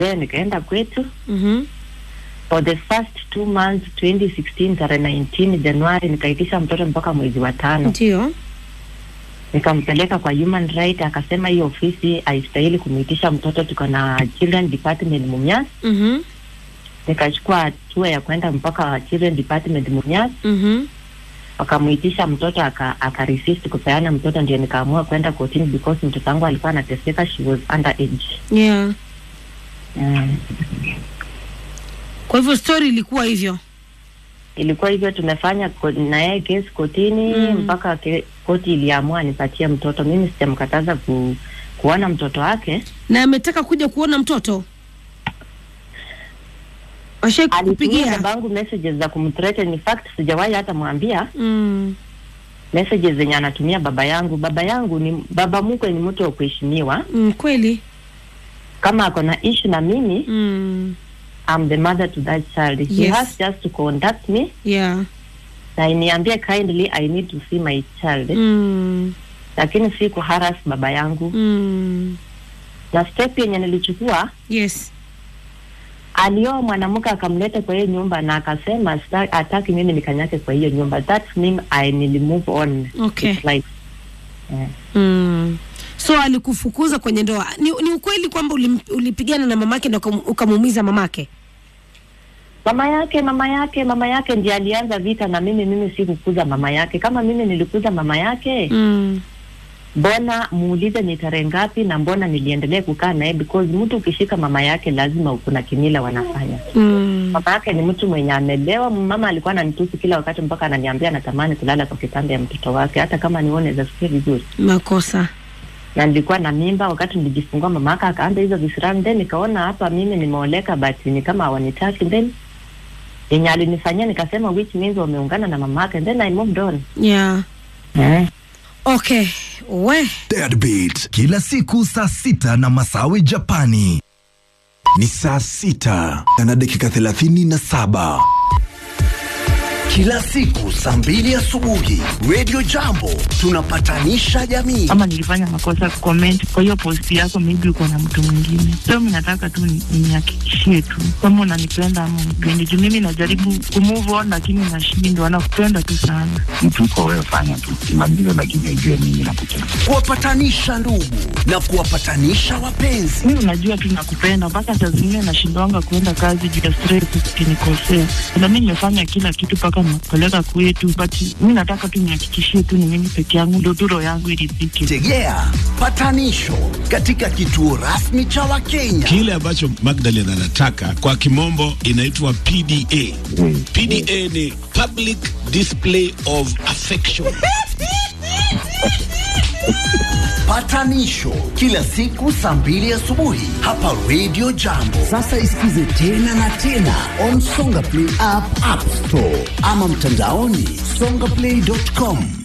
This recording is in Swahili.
then nikaenda kwetu Mhm. for the first two months 2016 tarehe 19 Januari nikaitisha mtoto mpaka mwezi wa tano Ndio. nikampeleka kwa human right akasema hiyo ofisi haistahili kumwitisha mtoto tuko na children department Mumias Mhm. nikachukua hatua ya kwenda mpaka children department Mumias Mhm. wakamwitisha mtoto aka, aka resist kupeana mtoto ndio nikaamua kwenda kotini because mtoto wangu alikuwa anateseka she was under age Yeah. mm. Kwa hivyo story ilikuwa hivyo. ilikuwa hivyo tumefanya ko- na yeye kesi kotini Mm. mpaka ke, koti iliamua nipatie mtoto mimi sijamkataza ku, kuona mtoto wake Na ametaka kuja kuona mtoto. Ashai alitumia kukupigia. babangu messages za kumthreaten in fact sijawahi hata mwambia Mm. messages zenye anatumia baba yangu baba yangu ni baba mkwe ni mtu wa kuheshimiwa Mm, kweli. kama ako na issue na mimi Mm. I'm the mother to that child he Yes. has just to contact me Yeah. na iniambie kindly I need to see my child Mm. lakini si kuharas baba yangu Mm. na step yenye nilichukua Yes. alioa mwanamke akamleta kwa hiyo nyumba na akasema "Sita- hataki mimi nikanyake kwa hiyo nyumba that mean I will move on Okay. with life yeah. Mm. So alikufukuza kwenye ndoa. Ni, ni ukweli kwamba ulim, ulipigana na mamake na ukam- ukamuumiza mamake? mama yake mama yake mama yake ndiye alianza vita na mimi mimi sikukuza mama yake kama mimi nilikuza mama yake Mm. mbona muulize ni tarehe ngapi na mbona niliendelea kukaa naye because mtu ukishika mama yake lazima kuna kimila wanafanya Mm. mama yake ni mtu mwenye amelewa mama alikuwa ananitusi kila wakati mpaka ananiambia anatamani kulala kwa kitanda ya mtoto wake hata kama nione zasikia vizuri Makosa. na nilikuwa na mimba wakati nilijifungua mama yake akaanza hizo visirani then nikaona hapa mimi nimeoleka but ni kama hawanitaki then yenye alinifanyia nikasema which means wameungana na mama yake then I moved on Yeah. mm. Okay. We. Deadbeat kila siku saa sita na Masawi Japani ni saa sita na dakika thelathini na saba kila siku saa mbili asubuhi Radio Jambo tunapatanisha jamii. ama nilifanya makosa comment kwa hiyo post yako, maybe uko na mtu mwingine. So mimi nataka tu ni- nihakikishie tu kama unanipenda ama unipendi, juu mimi najaribu kumove on lakini nashindwa. Nakupenda tu sana. mtu uko wewe, fanya tu kimaliza, lakini ujue mimi nakupenda. kuwapatanisha ndugu na kuwapatanisha wapenzi. Mimi unajua tu nakupenda, mpaka saa zingine nashindwanga kuenda kazi juu ya stress, ukinikosea. Na mimi nimefanya kila kitu mpaka nakupeleka kwetu, but mimi nataka tu nihakikishie tu ni mimi peke yangu, ndio tu roho yangu iridhike. Tegea patanisho katika kituo rasmi cha Wakenya. Kile ambacho Magdalen anataka kwa kimombo inaitwa PDA. PDA ni public display of affection. Patanisho kila siku saa mbili asubuhi hapa Radio Jambo. Sasa isikize tena na tena on Songa Play app, App Store ama mtandaoni songaplay.com.